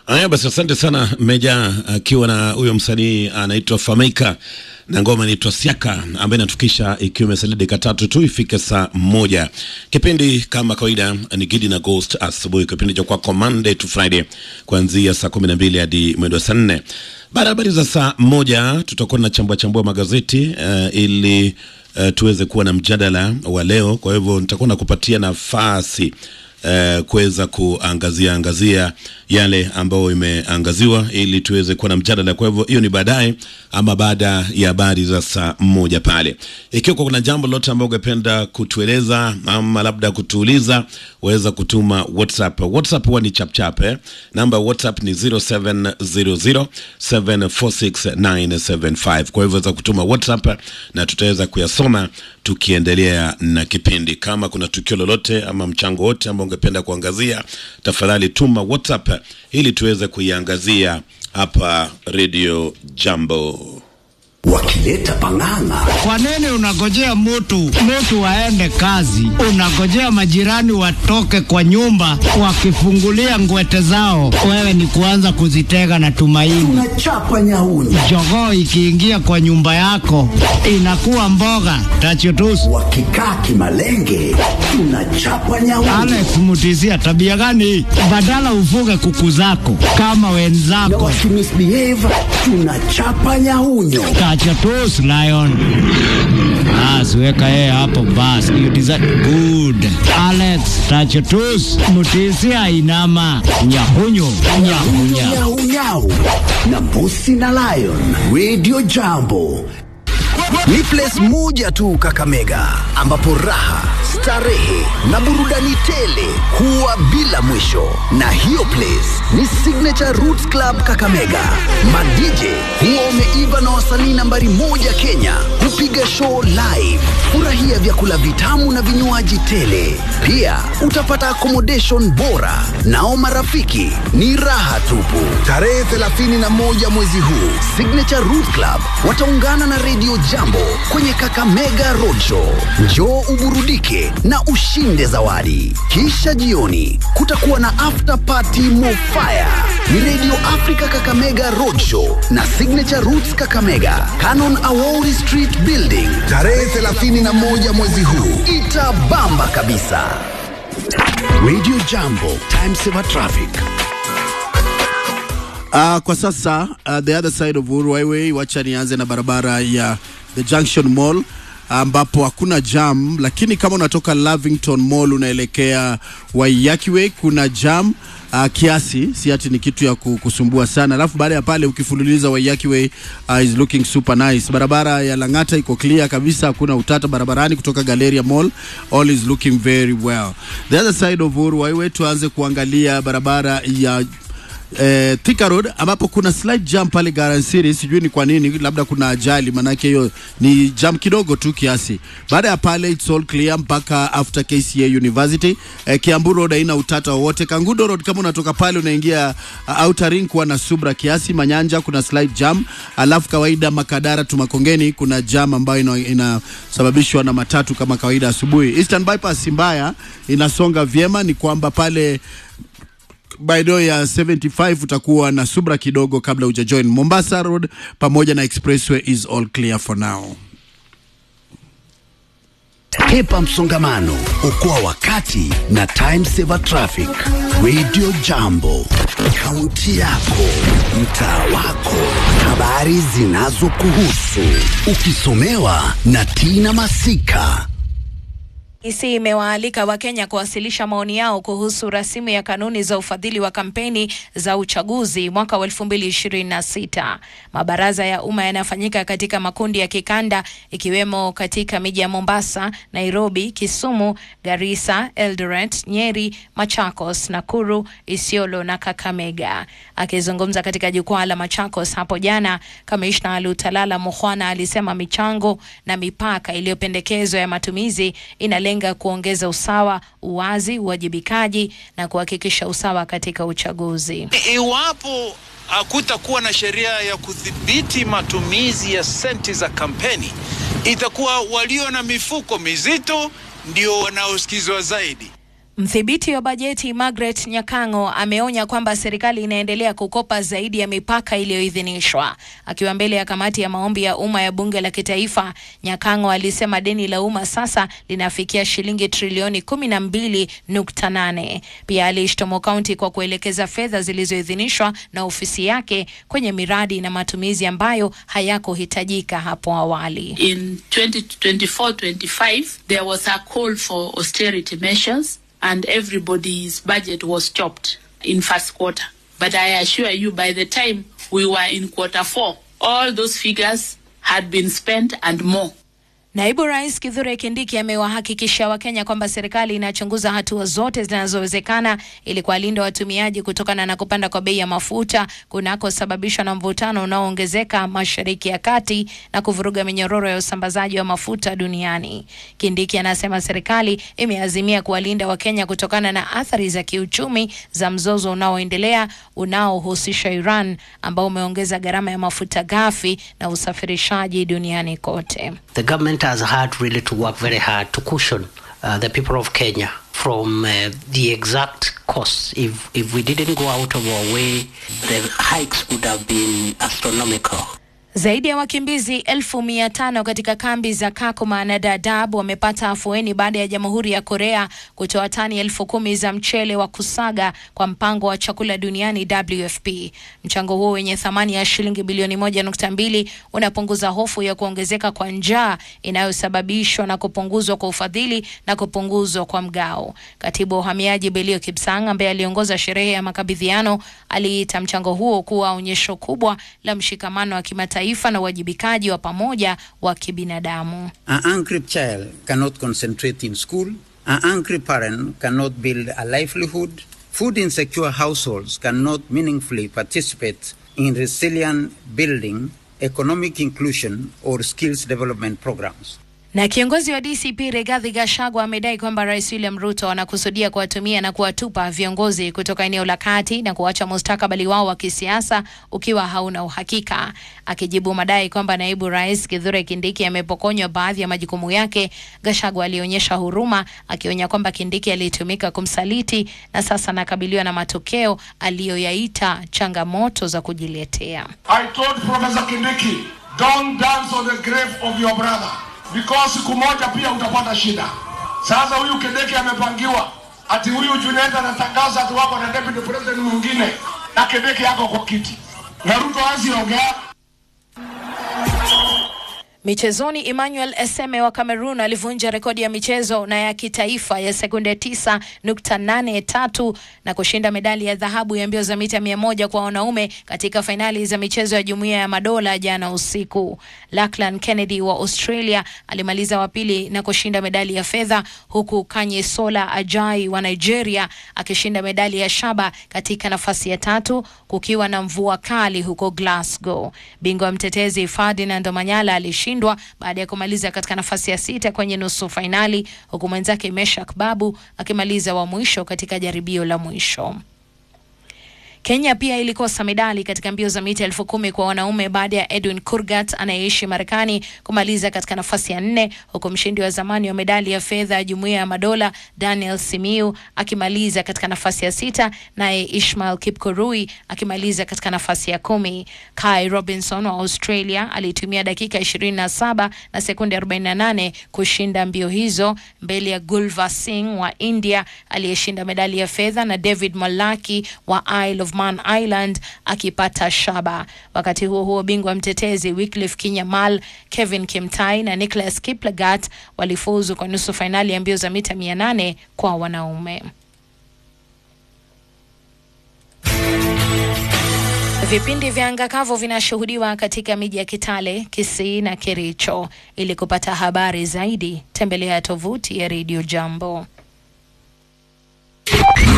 Haya basi, asante sana Meja, akiwa na huyo msanii anaitwa Famaika na ngoma inaitwa Siaka ambayo inatukisha ikiwa imesalia dakika tatu tu ifike saa moja. Kipindi kama kawaida ni Gidi na Ghost asubuhi, kipindi cha kwako Monday to Friday kuanzia saa kumi na mbili hadi mwendo wa saa nne. Baada ya habari za saa moja tutakuwa na chambua chambua magazeti uh, ili uh, tuweze kuwa na mjadala wa leo. Kwa hivyo nitakuwa nakupatia nafasi uh, kuweza kuangazia angazia yale ambayo imeangaziwa ili tuweze kuwa na mjadala. Kwa hivyo hiyo ni baadaye ama baada ya habari za saa moja pale. Ikiwa kuna jambo lolote ambalo ungependa kutueleza ama labda kutuuliza, waweza kutuma WhatsApp. WhatsApp huwa ni chapchap eh? Namba ya WhatsApp ni 0700746975. Kwa hivyo waweza kutuma WhatsApp na tutaweza kuyasoma tukiendelea na kipindi. Kama kuna tukio lolote ama mchango wote ambao ungependa kuangazia, tafadhali tuma WhatsApp ili tuweze kuiangazia hapa Radio Jambo. wakileta pang'ang'a Kwa nini unagojea mtu mtu aende kazi, unagojea majirani watoke kwa nyumba wakifungulia ngwete zao, wewe ni kuanza kuzitega na tumaini? tunachapa nyauni Jogoo ikiingia kwa nyumba yako inakuwa mboga tachutusu. wakikaa kimalenge tunachapa nyauni Alex Mutisia, tabia gani hii? Badala ufuge kuku zako kama na wenzako. wakimisbehave tunachapa nyaunyo Tachutus lion. Bas, weka yeye hapo bas. You deserve good. Alex Tachutus Mutisia inama nyahunyu nyahunya. nyaunyau na mbusi na lion radio jambo ni place moja tu kakamega ambapo raha starehe na burudani tele huwa bila mwisho na hiyo place ni signature roots club kakamega madj huwa wameiva na wasanii nambari moja kenya hupiga show live furahia vyakula vitamu na vinywaji tele pia utapata accommodation bora nao marafiki ni raha tupu tarehe 31 mwezi huu signature root club wataungana na radio jambo kwenye kakamega roadshow njoo uburudike na ushinde zawadi kisha jioni kutakuwa na after party mofire ni radio africa kakamega roadshow na signature roots kakamega canon awori street building tarehe 31 mwezi huu itabamba kabisa radio jambo time saver traffic Uh, kwa sasa uh, the other side of Uhuru Highway, wacha nianze na barabara ya the Junction Mall ambapo hakuna jam, lakini kama unatoka Lavington Mall unaelekea Waiyaki Way kuna jam uh, kiasi, si ati ni kitu ya ku- kusumbua sana. Alafu baada ya pale ukifululiza Waiyaki Way uh, is looking super nice. Barabara ya Lang'ata iko clear kabisa, hakuna utata barabarani kutoka Galleria Mall, all is looking very well. The other side of Uhuru Highway, tuanze kuangalia barabara ya eh, Thika Road ambapo kuna slight jam pale Garden City, sijui ni kwa nini, labda kuna ajali, manake hiyo ni jam kidogo tu kiasi. Baada ya pale it's all clear mpaka after KCA University. Eh, Kiambu Road haina utata wowote. Kangudo Road kama unatoka pale unaingia uh, Outer Ring kuwa na subra kiasi. Manyanja kuna slight jam, alafu kawaida Makadara tu Makongeni kuna jam ambayo ina- inasababishwa na matatu kama kawaida asubuhi. Eastern Bypass si mbaya, inasonga vyema, ni kwamba pale maeneo ya 75 utakuwa na subra kidogo kabla hujajoin Mombasa Road pamoja na Expressway is all clear for now. Hepa msongamano, okoa wakati na time saver traffic. Radio Jambo, kaunti yako, mtaa wako, habari zinazokuhusu, ukisomewa na Tina Masika. IEBC imewaalika Wakenya kuwasilisha maoni yao kuhusu rasimu ya kanuni za ufadhili wa kampeni za uchaguzi mwaka wa 2026. Mabaraza ya umma yanafanyika katika makundi ya kikanda ikiwemo katika miji ya Mombasa, Nairobi, Kisumu, Garissa, Eldoret, Nyeri, Machakos, Nakuru, Isiolo na Kakamega. Akizungumza katika jukwaa la Machakos hapo jana, kamishna Lutalala Mukhwana alisema michango na mipaka iliyopendekezwa ya matumizi inalenga kuongeza usawa, uwazi, uwajibikaji na kuhakikisha usawa katika uchaguzi. Iwapo hakutakuwa na sheria ya kudhibiti matumizi ya senti za kampeni, itakuwa walio na mifuko mizito ndio wanaosikizwa zaidi. Mdhibiti wa bajeti Margaret Nyakango ameonya kwamba serikali inaendelea kukopa zaidi ya mipaka iliyoidhinishwa. Akiwa mbele ya kamati ya maombi ya umma ya bunge la kitaifa, Nyakango alisema deni la umma sasa linafikia shilingi trilioni kumi na mbili nukta nane. Pia aliishtumu kaunti kwa kuelekeza fedha zilizoidhinishwa na ofisi yake kwenye miradi na matumizi ambayo hayakuhitajika hapo awali. In 2024-25, there was a call for austerity measures and everybody's budget was chopped in first quarter. But I assure you, by the time we were in quarter four, all those figures had been spent and more. Naibu Rais Kithure Kindiki amewahakikishia Wakenya kwamba serikali inachunguza hatua zote zinazowezekana ili kuwalinda watumiaji kutokana na kupanda kwa bei ya mafuta kunakosababishwa na mvutano unaoongezeka Mashariki ya Kati na kuvuruga minyororo ya usambazaji wa mafuta duniani. Kindiki anasema serikali imeazimia kuwalinda Wakenya kutokana na athari za kiuchumi za mzozo unaoendelea unaohusisha Iran ambao umeongeza gharama ya mafuta ghafi na usafirishaji duniani kote. The government has had really to work very hard to cushion uh, the people of Kenya from uh, the exact costs. If, if we didn't go out of our way, the hikes would have been astronomical. Zaidi ya wakimbizi elfu mia tano katika kambi za Kakuma na Dadaab wamepata afueni baada ya Jamhuri ya Korea kutoa tani elfu kumi za mchele wa kusaga kwa mpango wa chakula duniani WFP. Mchango huo wenye thamani ya shilingi bilioni moja nukta mbili unapunguza hofu ya kuongezeka kwa njaa inayosababishwa na kupunguzwa kwa ufadhili na kupunguzwa kwa mgao. Katibu wa uhamiaji Belio Kipsang ambaye aliongoza sherehe ya makabidhiano aliita mchango huo kuwa onyesho kubwa la mshikamano wa kimataifa taifa na uwajibikaji wa pamoja wa kibinadamu. An angry child cannot concentrate in school. An angry parent cannot build a livelihood. Food insecure households cannot meaningfully participate in resilient building, economic inclusion, or skills development programs. Na kiongozi wa DCP Rigathi Gachagua amedai kwamba Rais William Ruto anakusudia kuwatumia na kuwatupa viongozi kutoka eneo la kati na kuacha mustakabali wao wa kisiasa ukiwa hauna uhakika. Akijibu madai kwamba naibu rais Kithure Kindiki amepokonywa baadhi ya majukumu yake, Gachagua alionyesha huruma, akionya kwamba Kindiki alitumika kumsaliti na sasa anakabiliwa na matokeo aliyoyaita changamoto za kujiletea. I told Professor Kindiki, don't dance on the grave of your brother because siku moja pia utapata shida. Sasa huyu Kindiki amepangiwa ati huyu Junet anatangaza ati wako na deputy president mwingine na Kindiki yako kwa kiti na Ruto haziongea. Michezoni, Emmanuel Eseme wa Cameroon alivunja rekodi ya michezo na ya kitaifa ya sekunde 9.83 na kushinda medali ya dhahabu ya mbio za mita mia moja kwa wanaume katika fainali za michezo ya Jumuiya ya Madola jana usiku. Lachlan Kennedy wa Australia alimaliza wa pili na kushinda medali ya fedha, huku Kanyesola Ajai wa Nigeria akishinda medali ya shaba katika nafasi ya tatu, kukiwa na mvua kali huko Glasgow. Bingwa mtetezi Ferdinand Omanyala alishinda kushindwa baada ya kumaliza katika nafasi ya sita kwenye nusu fainali huku mwenzake Meshak Babu akimaliza wa mwisho katika jaribio la mwisho. Kenya pia ilikosa medali katika mbio za mita elfu kumi kwa wanaume baada ya Edwin Kurgat anayeishi Marekani kumaliza katika nafasi ya nne huku mshindi wa zamani wa medali ya fedha ya Jumuiya ya Madola Daniel Simiu akimaliza katika nafasi ya sita, naye Ishmael Kipkurui akimaliza katika nafasi ya kumi. Kai Robinson wa Australia alitumia dakika 27 na sekunde 48 kushinda mbio hizo mbele ya Gulva Singh wa India aliyeshinda medali ya fedha na David Malaki wa Isle of Man Island akipata shaba. Wakati huo huo, bingwa mtetezi Wycliffe Kinyamal, Kevin Kimtai na Nicholas Kiplagat walifuzu kwa nusu fainali ya mbio za mita 800 kwa wanaume. Vipindi vya angakavu vinashuhudiwa katika miji ya Kitale, Kisii na Kericho. Ili kupata habari zaidi, tembelea tovuti ya Radio Jambo.